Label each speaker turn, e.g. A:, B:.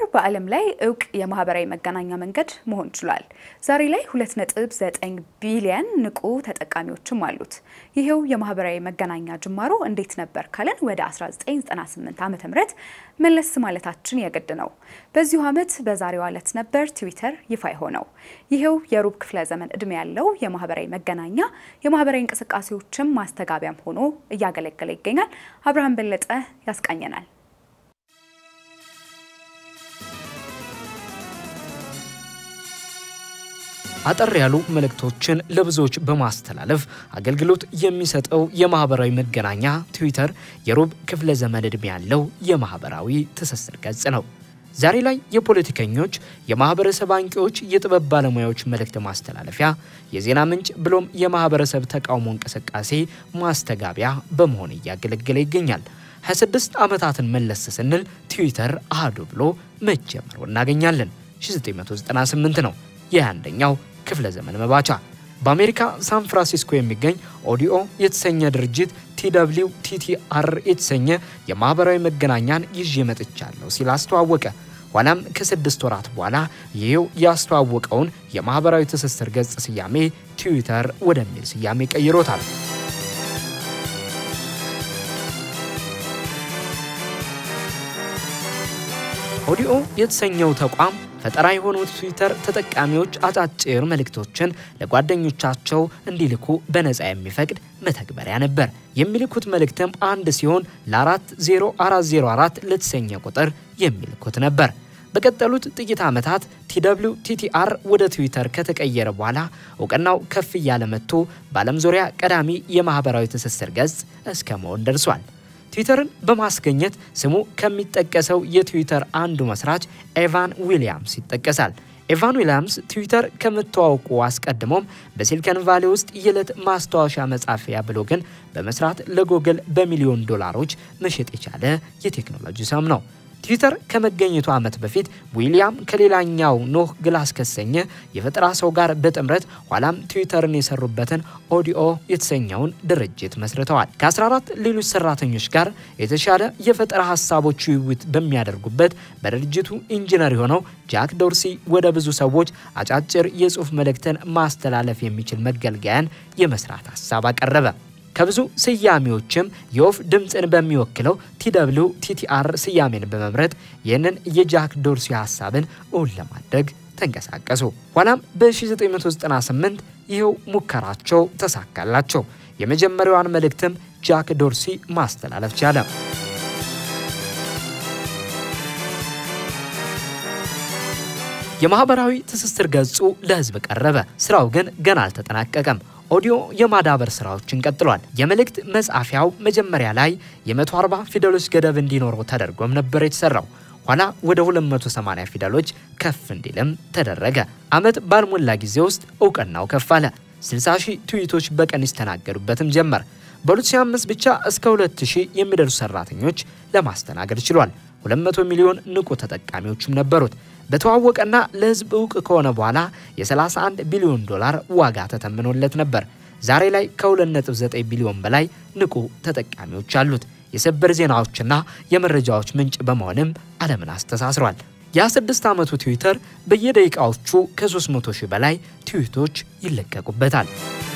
A: በዓለም ላይ እውቅ የማህበራዊ መገናኛ መንገድ መሆን ችሏል። ዛሬ ላይ 2.9 ቢሊየን ንቁ ተጠቃሚዎችም አሉት። ይሄው የማህበራዊ መገናኛ ጅማሮ እንዴት ነበር ካለን ወደ 1998 ዓ.ም መለስ ማለታችን የግድ ነው። በዚሁ ዓመት በዛሬው ዕለት ነበር ትዊተር ይፋ የሆነው። ይሄው የሩብ ክፍለ ዘመን ዕድሜ ያለው የማህበራዊ መገናኛ የማህበራዊ እንቅስቃሴዎችም ማስተጋቢያም ሆኖ እያገለገለ ይገኛል። አብርሃም በለጠ ያስቃኘናል።
B: አጠር ያሉ መልእክቶችን ለብዙዎች በማስተላለፍ አገልግሎት የሚሰጠው የማህበራዊ መገናኛ ትዊተር የሩብ ክፍለ ዘመን ዕድሜ ያለው የማህበራዊ ትስስር ገጽ ነው። ዛሬ ላይ የፖለቲከኞች፣ የማህበረሰብ አንቂዎች፣ የጥበብ ባለሙያዎች መልእክት ማስተላለፊያ፣ የዜና ምንጭ ብሎም የማህበረሰብ ተቃውሞ እንቅስቃሴ ማስተጋቢያ በመሆን እያገለገለ ይገኛል። 26 ዓመታትን መለስ ስንል ትዊተር አህዱ ብሎ መጀመሩ እናገኛለን። 1998 ነው የአንደኛው ክፍለ ዘመን መባቻ። በአሜሪካ ሳን ፍራንሲስኮ የሚገኝ ኦዲኦ የተሰኘ ድርጅት ቲደብሊው ቲቲአር የተሰኘ የማህበራዊ መገናኛን ይዤ መጥቻለሁ ሲል አስተዋወቀ። ኋላም ከስድስት ወራት በኋላ ይህው ያስተዋወቀውን የማህበራዊ ትስስር ገጽ ስያሜ ትዊተር ወደሚል ስያሜ ቀይሮታል። ኦዲኦ የተሰኘው ተቋም ፈጠራ የሆነው ትዊተር ተጠቃሚዎች አጫጭር መልእክቶችን ለጓደኞቻቸው እንዲልኩ በነፃ የሚፈቅድ መተግበሪያ ነበር። የሚልኩት መልእክትም አንድ ሲሆን ለ40404 ለተሰኘ ቁጥር የሚልኩት ነበር። በቀጠሉት ጥቂት ዓመታት ቲደብሊው ቲቲአር ወደ ትዊተር ከተቀየረ በኋላ እውቅናው ከፍ እያለ መጥቶ በዓለም ዙሪያ ቀዳሚ የማኅበራዊ ትስስር ገጽ እስከ መሆን ደርሷል። ትዊተርን በማስገኘት ስሙ ከሚጠቀሰው የትዊተር አንዱ መስራች ኤቫን ዊሊያምስ ይጠቀሳል። ኤቫን ዊሊያምስ ትዊተር ከመተዋወቁ አስቀድሞም በሲሊከን ቫሌ ውስጥ የዕለት ማስታወሻ መጻፊያ ብሎግን በመስራት ለጎግል በሚሊዮን ዶላሮች መሸጥ የቻለ የቴክኖሎጂ ሰም ነው። ትዊተር ከመገኘቱ ዓመት በፊት ዊሊያም ከሌላኛው ኖህ ግላስ ከሰኘ የፈጠራ ሰው ጋር በጥምረት ኋላም ትዊተርን የሰሩበትን ኦዲኦ የተሰኘውን ድርጅት መስርተዋል። ከ14 ሌሎች ሰራተኞች ጋር የተሻለ የፈጠራ ሀሳቦች ውይይት በሚያደርጉበት በድርጅቱ ኢንጂነር የሆነው ጃክ ዶርሲ ወደ ብዙ ሰዎች አጫጭር የጽሑፍ መልእክትን ማስተላለፍ የሚችል መገልገያን የመስራት ሀሳብ አቀረበ። ከብዙ ስያሜዎችም የወፍ ድምፅን በሚወክለው ቲደብሊው ቲቲአር ስያሜን በመምረጥ ይህንን የጃክ ዶርሲ ሀሳብን እውን ለማድረግ ተንቀሳቀሱ። ኋላም በ1998 ይኸው ሙከራቸው ተሳካላቸው። የመጀመሪያዋን መልእክትም ጃክ ዶርሲ ማስተላለፍ ቻለ። የማህበራዊ ትስስር ገጹ ለህዝብ ቀረበ። ስራው ግን ገና አልተጠናቀቀም። ኦዲዮ የማዳበር ስራዎችን ቀጥሏል። የመልእክት መጻፊያው መጀመሪያ ላይ የ140 ፊደሎች ገደብ እንዲኖረው ተደርጎም ነበር የተሰራው። ኋላ ወደ 280 ፊደሎች ከፍ እንዲልም ተደረገ። ዓመት ባልሞላ ጊዜ ውስጥ እውቅናው ከፍ አለ። 60 ሺህ ትዊቶች በቀን ይስተናገዱበትም ጀመር። በ2005 ብቻ እስከ 2000 የሚደርሱ ሰራተኞች ለማስተናገድ ችሏል። 200 ሚሊዮን ንቁ ተጠቃሚዎችም ነበሩት። በተዋወቀና ለህዝብ እውቅ ከሆነ በኋላ የ31 ቢሊዮን ዶላር ዋጋ ተተምኖለት ነበር። ዛሬ ላይ ከ2.9 ቢሊዮን በላይ ንቁ ተጠቃሚዎች አሉት። የሰበር ዜናዎችና የመረጃዎች ምንጭ በመሆንም ዓለምን አስተሳስሯል። የ26 ዓመቱ ትዊተር በየደቂቃዎቹ ከ300 ሺህ በላይ ትዊቶች ይለቀቁበታል።